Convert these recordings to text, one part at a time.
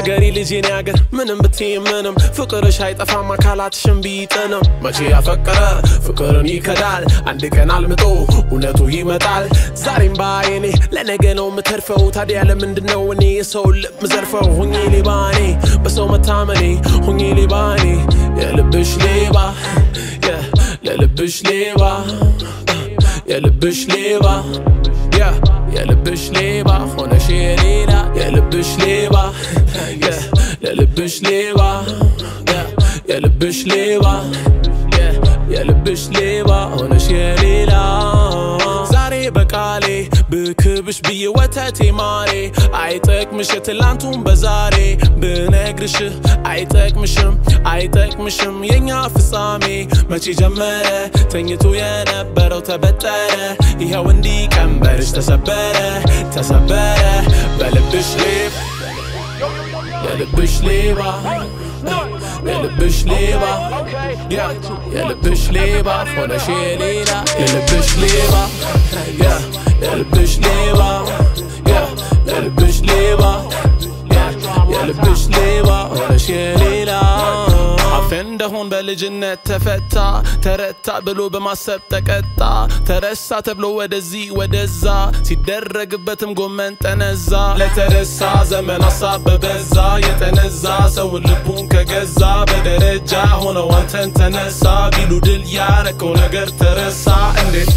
የአገሬ ልጅ የኔ አገር ምንም ብትይ ምንም ፍቅርሽ አይጠፋም አካላትሽን ቢጥንም መቼ ያፈቀረ ፍቅርን ይከዳል አንድ ቀን አልምጦ እውነቱ ይመጣል ዛሬም ባይኔ ለነገ ነው የምተርፈው ታዲያ ለምንድን ነው እኔ የሰው ልብ ምዘርፈው ሁኜ ሌባ እኔ በሰው መታመኔ ሁኜ ሌባ እኔ የልብሽ ሌባ የ- የልብሽ ሌባ የልብሽ ሌባ ያ የልብሽ ሌባ ሆነሽ የሌላ የልብሽ ሌባ ያ የልብሽ ሌባ ያ የልብሽ ሌባ ያ የልብሽ ሌባ ሆነሽ የሌላ ዛሬ በቃሌ ብክብሽ ብዬ ወተቴ ማሬ አይጠቅምሽ የትላንቱን በዛሬ ብነግርሽ አይጠቅምሽም አይጠቅምሽም የኛ ፍጻሜ መቼ ጀመረ ተኝቶ የነበረው ተበጠረ ይኸው እንዲህ ቀንበርሽ ተሰበረ ተሰበረ በልብሽ ሌባ የልብሽ ሌባ የልብሽ ሌባ ያ የልብሽ ሌባ ሆነሽ የሌላ የልብሽ ሌባ ያ የልብሽ ሌባ ያ የልብሽ ሌባ ያ የልብሽ ሌባ ሆነሽ የሌላ አፌ እንደሆን በልጅነት ተፈታ ተረታ ብሎ በማሰብ ተቀጣ ተረሳ ተብሎ ወደዚህ ወደዛ ሲደረግበትም ጎመን ጠነዛ ለተረሳ ዘመን ሀሳብ በበዛ የጠነዛ ሰውን ልቡን ከገዛ በደረጃ ሆነው አንተን ተነሳ ቢሉ ድል ያረከው ነገር ተረሳ እንዴት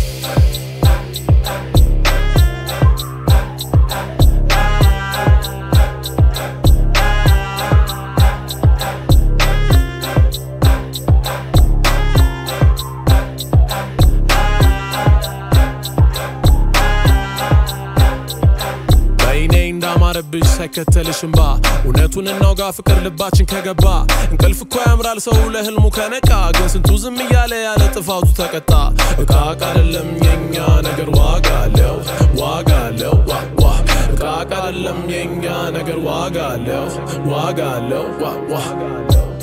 በይኔ እንዳማረብሽ ሳይከተልሽ እምባ እውነቱን እናውጋ ፍቅር ልባችን ከገባ እንቅልፍ እኮ ያምራል ሰው ለህልሙ ከነቃ ግን ስንቱ ዝም እያለ ያለ ጥፋቱ ተቀጣ እቃ እቃ አይደለም የኛ ነገር ዋጋ አለው ዋጋ አለው ዋ ዋ እቃ እቃ አይደለም የኛ ነገር ዋጋ አለው ዋጋ አለው ዋ ዋ